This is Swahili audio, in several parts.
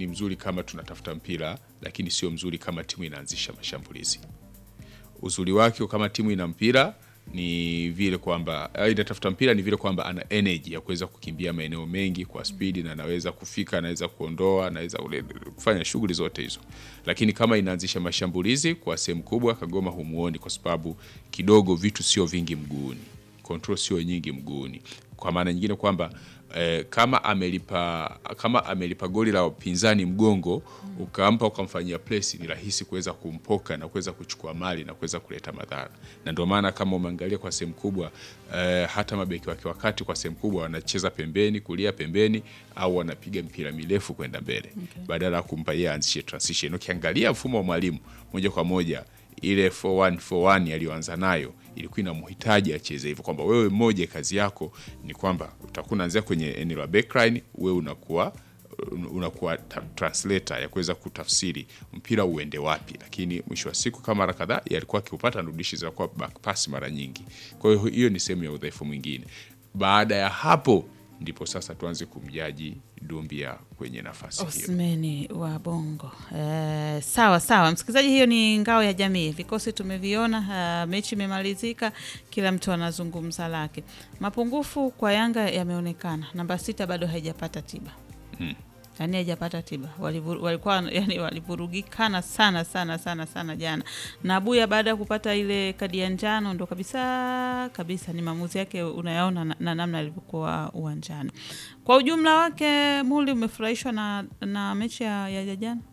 ni mzuri kama tunatafuta mpira, lakini sio mzuri kama timu inaanzisha mashambulizi. Uzuri wake kama timu ina mpira ni vile kwamba eh, inatafuta mpira ni vile kwamba ana energy ya kuweza kukimbia maeneo mengi kwa spidi na anaweza kufika, anaweza kuondoa, anaweza ule- kufanya shughuli zote hizo. Lakini kama inaanzisha mashambulizi kwa sehemu kubwa, Kagoma humuoni kwa sababu kidogo vitu sio vingi mguuni, control sio nyingi mguuni, kwa maana nyingine kwamba eh, kama amelipa kama amelipa goli la upinzani mgongo ukampa ukamfanyia press, ni rahisi kuweza kumpoka na kuweza kuchukua mali na kuweza kuleta madhara, na ndio maana kama umeangalia kwa sehemu kubwa eh, hata mabeki wake wakati kwa sehemu kubwa wanacheza pembeni, kulia pembeni, au wanapiga mpira mirefu kwenda mbele badala ya kumpa yeye aanzishe transition. Ukiangalia mfumo wa mwalimu moja kwa moja ile 4141 aliyoanza nayo ilikuwa inamhitaji acheze hivyo, kwamba wewe mmoja kazi yako ni kwamba utakuwa unaanzia kwenye eneo la backline, wewe unakuwa unakuwa ta- translator ya kuweza kutafsiri mpira uende wapi, lakini mwisho wa siku kama mara kadhaa yalikuwa akiupata nudishi zinakuwa back pass mara nyingi. Kwa hiyo hiyo ni sehemu ya udhaifu mwingine. Baada ya hapo ndipo sasa tuanze kumjaji Dumbia kwenye nafasi hiyo. Osmeni wa Bongo. Eh, sawa sawa, msikilizaji, hiyo ni ngao ya jamii. Vikosi tumeviona, eh, mechi imemalizika, kila mtu anazungumza lake. Mapungufu kwa Yanga yameonekana. Namba sita bado haijapata tiba yaani haijapata tiba. Walivu- Walikuwa yani walivurugikana sana sana sana sana jana, na Abuya baada ya kupata ile kadi ya njano ndo kabisa kabisa ni maamuzi yake unayaona na, na namna alivyokuwa uwanjani. Kwa ujumla wake, Muli, umefurahishwa na, na mechi ya, ya ya jana?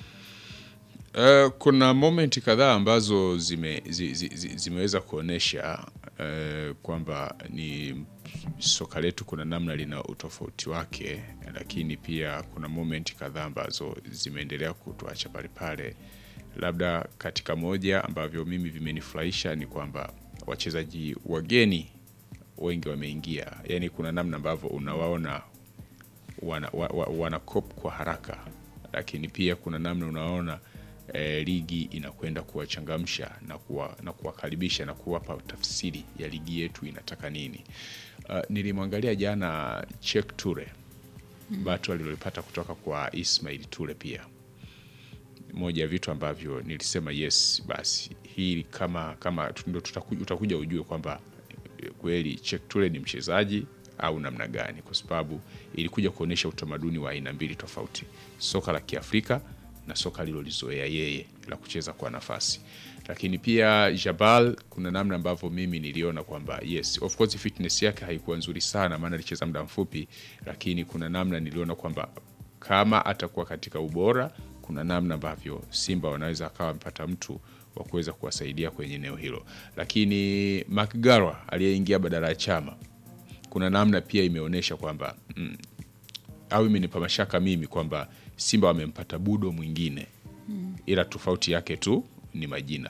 Uh, kuna momenti kadhaa ambazo zime, zi, zi, zi, zimeweza kuonyesha uh, kwamba ni soka letu kuna namna lina utofauti wake, lakini pia kuna momenti kadhaa ambazo zimeendelea kutuacha pale pale. Labda katika moja ambavyo mimi vimenifurahisha ni kwamba wachezaji wageni wengi wameingia, yaani kuna namna ambavyo unawaona wana, wa, wa, wana cop kwa haraka, lakini pia kuna namna unaona eh, ligi inakwenda kuwachangamsha na kuwa, na kuwakaribisha na kuwapa tafsiri ya ligi yetu inataka nini. Uh, nilimwangalia jana Cheick Toure bato alilolipata kutoka kwa Ismail Toure pia moja ya vitu ambavyo nilisema yes, basi hii kama kama ndo tutakuja, utakuja ujue kwamba eh, kweli Cheick Toure ni mchezaji au namna gani, kwa sababu ilikuja kuonyesha utamaduni wa aina mbili tofauti, soka la Kiafrika na soka alilolizoea yeye la kucheza kwa nafasi. Lakini pia Jabal, kuna namna ambavyo mimi niliona kwamba yes, of course fitness yake haikuwa nzuri sana, maana alicheza muda mfupi, lakini kuna namna niliona kwamba kama atakuwa katika ubora, kuna namna ambavyo Simba wanaweza akawa wamepata mtu wa kuweza kuwasaidia kwenye eneo hilo. Lakini Mcgara aliyeingia badala ya Chama, kuna namna pia imeonyesha kwamba mm, au imenipa mashaka mimi kwamba Simba wamempata budo mwingine, ila tofauti yake tu ni majina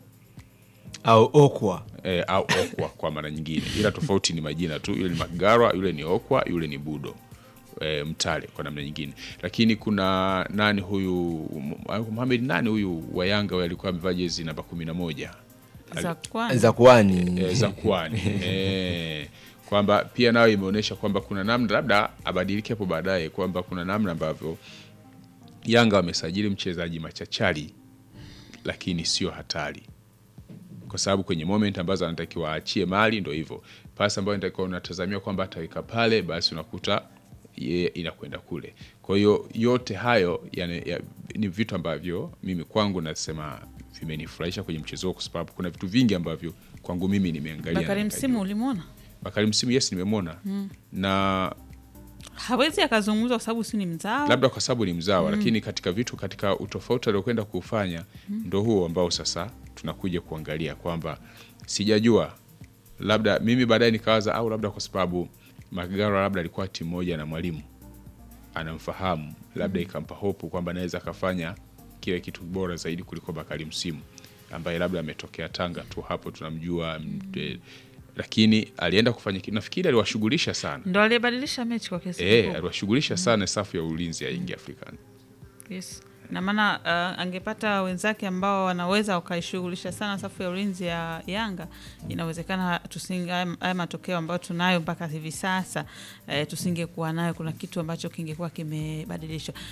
au okwa e, au okwa kwa mara nyingine, ila tofauti ni majina tu. Yule ni Mcgara, yule ni okwa, yule ni budo e, Mtale kwa namna nyingine. Lakini kuna nani huyu Mohamed nani huyu wa Yanga huyu alikuwa amevaa jezi namba kumi na moja za kwanza za kuani e, za kwani e, kwamba pia nayo imeonyesha kwamba kuna namna labda abadilike hapo baadaye, kwamba kuna namna ambavyo Yanga wamesajili mchezaji machachari lakini sio hatari, kwa sababu kwenye moment ambazo anatakiwa aachie mali, ndo hivyo pasi ambayo inatakiwa unatazamia kwamba ataweka pale, basi unakuta yeye inakwenda kule. Kwa hiyo yote hayo yani, ya, ni vitu ambavyo mimi kwangu nasema vimenifurahisha kwenye mchezo huo, kwa sababu kuna vitu vingi ambavyo kwangu mimi nimeangalia. na Bakari nikajua. Msimu ulimwona, Bakari Msimu, yes, nimemwona na hawezi akazungumza kwa sababu si ni mzao labda kwa sababu ni mzawa lakini katika vitu katika utofauti aliokwenda kuufanya ndo huo ambao sasa tunakuja kuangalia kwamba sijajua, labda mimi baadaye nikawaza au labda kwa sababu Mcgara labda alikuwa timu moja na mwalimu anamfahamu, labda ikampa hopu kwamba anaweza akafanya kile kitu bora zaidi kuliko Bakari Msimu ambaye labda ametokea Tanga tu, hapo tunamjua mm. Lakini alienda kufanya kitu, nafikiri aliwashughulisha sana ndo aliyebadilisha mechi kwa kiasi eh, kikubwa. aliwashughulisha sana safu ya ulinzi ya Young Africans. Yes. Na maana uh, angepata wenzake ambao wanaweza wakaishughulisha sana safu ya ulinzi ya Yanga, inawezekana tusinge haya haya matokeo ambayo tunayo mpaka hivi sasa eh, tusingekuwa nayo. Kuna kitu ambacho kingekuwa kimebadilishwa.